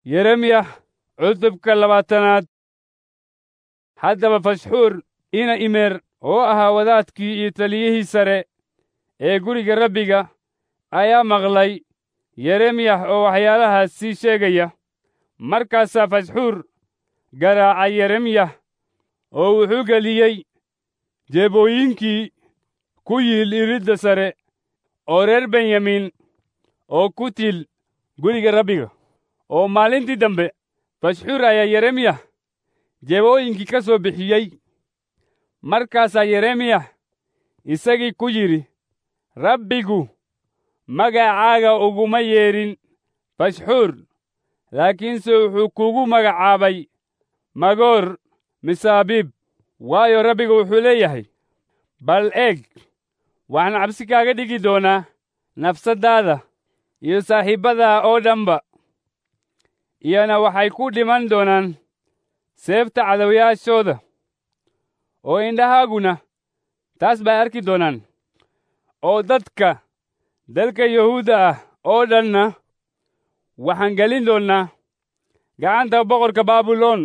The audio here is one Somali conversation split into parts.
yeremya cutubka labaatanaad haddaba fashxuur ina imeer oo ahaa wadaadkii iyo taliyihii sare ee guriga rabbiga ayaa maqlay yeremyah oo waxyaalahaas sii sheegaya markaasaa fashxuur garaacay yeremyah oo wuxuu geliyey jeebooyinkii ku yiil iridda sare oo reer benyamin oo ku tiil guriga rabbiga oo maalintii dambe fashxuur ayaa yeremyah jeebooyinkii ka soo bixiyey markaasaa yeremyah isagii ku yidhi rabbigu magacaaga uguma yeedhin fashxuur laakiinse wuxuu kugu magacaabay magoor misaabiib waayo rabbigu wuxuu leeyahay bal eeg waxaan cabsi kaaga dhigi doonaa nafsaddaada iyo saaxiibbadaa oo dhanba iyana waxay ku dhiman doonaan seefta cadowyaashooda oo indhahaaguna taas bay arki doonaan oo dadka dalka yuhuudda ah oo dhanna waxaan gelin doonnaa gacanta boqorka baabiloon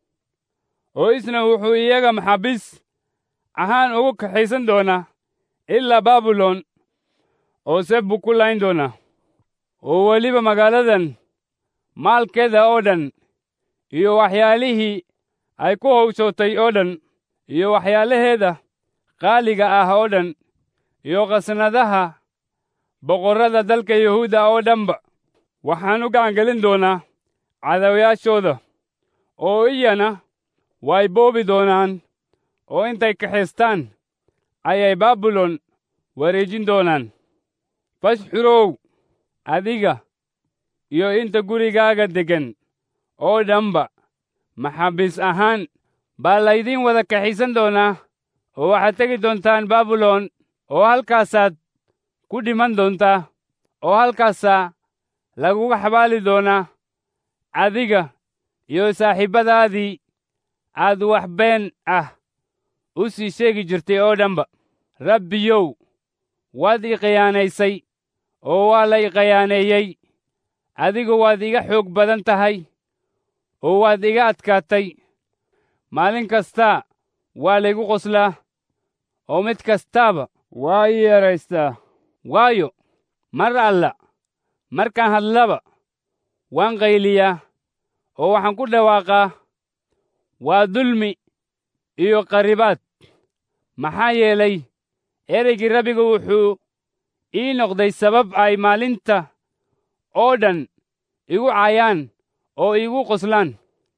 oo isna wuxuu iyaga maxaabiis ahaan ugu kaxaysan doonaa ilaa baabiloon oo seef buu ku layn doonaa oo weliba magaaladan maalkeeda oo dhan iyo waxyaalihii ay ku hawshootay oo dhan iyo waxyaalaheeda qaaliga ah oo dhan iyo khasnadaha boqorrada dalka yuhuudda oo dhanba waxaan u gacangelin doonaa cadawyaashooda oo iyana way boobi doonaan oo intay kaxaystaan ayay baabilon wareejin doonaan fashxurow adiga iyo inta gurigaaga deggan oo dhanba maxaabiis ahaan baa laydiin wada kaxaysan doonaa oo waxaad tegi doontaan baabilon oo halkaasaad ku dhiman doontaa oo halkaasaa laguga xabaali doonaa adiga iyo saaxiibbadaadii aad wax been ah u sii sheegi jirtay oo dhanba rabbiyow waad ii khiyaanaysay oo waa la i khiyaaneeyey adigu waad iga xoog badan tahay oo waad iga adkaatay maalin kastaa waa laygu qoslaa oo mid kastaaba waa ii yaraystaa waayo mar alla markaan hadlaba waan qayliyaa oo waxaan ku dhawaaqaa waa dulmi iyo qaribaad maxaa yeelay ereygii rabbigu wuxuu ii noqday sabab ay maalinta oo dhan igu caayaan oo iigu qoslaan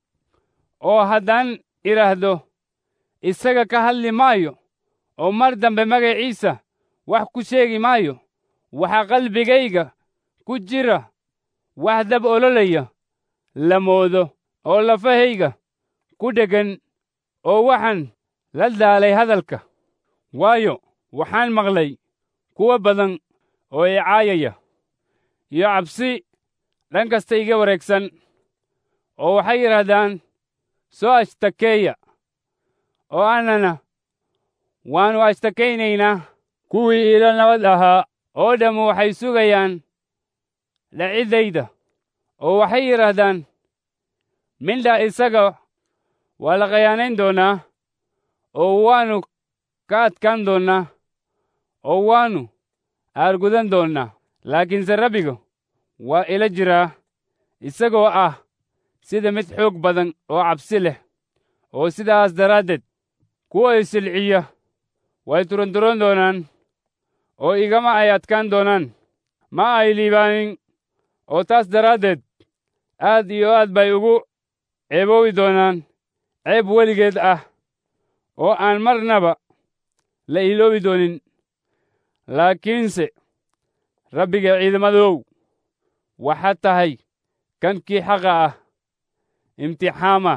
oo haddaan idhaahdo isaga ka hadli maayo oo mar dambe magaciisa wax ku sheegi maayo waxaa qalbigayga ku jira wax dab ololaya la moodo oo lafahayga ku dheggan oo waxaan la daalay hadalka waayo waxaan maqlay kuwa badan oo i caayaya iyo cabsi dhan kasta iga wareegsan oo waxay yidhaahdaan soo ashtakeeya oo annana waannu ashtakaynaynaa kuwii iila nabad ahaa oo dhammu waxay sugayaan dhaciddayda oo waxay yidhaahdaan mindha isaga waa la khayaanayn doonaa oo waannu ka adkaan doonnaa oo waannu aargudan doonnaa laakiinse rabbiga waa ila jiraa isagoo ah sida mid xoog badan oo cabsi leh oo sidaas daraaddeed kuwa isilciya way turanturan doonaan oo igama ay adkaan doonaan ma ay liibaanin oo taas daraaddeed aad iyo aad bay ugu ceeboobi doonaan ceeb weligeed ah oo aan marnaba la iloobi doonin laakiinse rabbiga ciidamadow waxaad tahay kankii xaqa ah imtixaama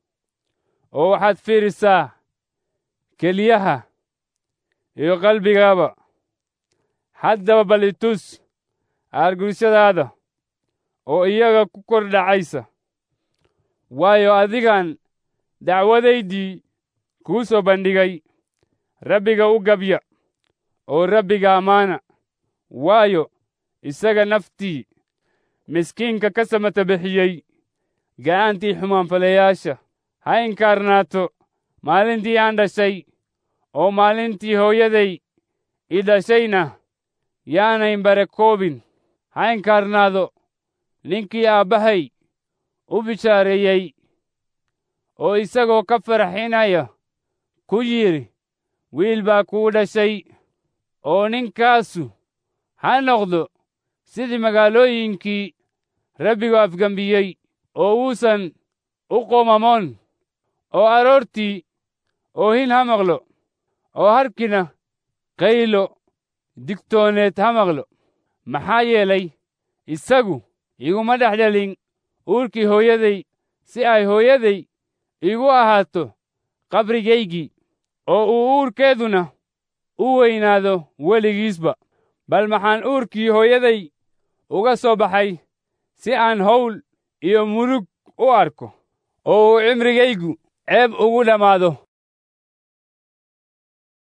oo waxaad fiirisaa keliyaha iyo qalbigaaba haddaba bal itus aargurshadaada oo iyaga ku kor dhacaysa waayo adigaan dacwadaydii kuu soo bandhigay rabbiga u gabya oo rabbiga ammaana waayo isaga naftii miskiinka ka samata bixiyey gacantii xumaanfalayaasha ha inkaarnaato maalintii aan dhashay oo maalintii hooyaday i dhashayna yaanayn barakoobin ha inkaarnaado ninkii aabbahay u bishaareeyey oo isagoo ka farxinaya ku yidhi wiil baa kuu dhashay oo ninkaasu ha noqdo sidii magaalooyinkii rabbigu afgembiyey oo uusan u qomamoon oo aroortii oohin ha maqlo oo harkina qaylo digtooneed ha maqlo maxaa yeelay isagu iguma dhex dhalin uurkii hooyaday si ay hooyaday igu ahaato qabrigaygii oo uu uurkeeduna u weynaado weligiisba bal maxaan uurkii hooyaday uga soo baxay si aan hawl iyo murug u arko oo uu cimrigaygu ceeb ugu dhammaado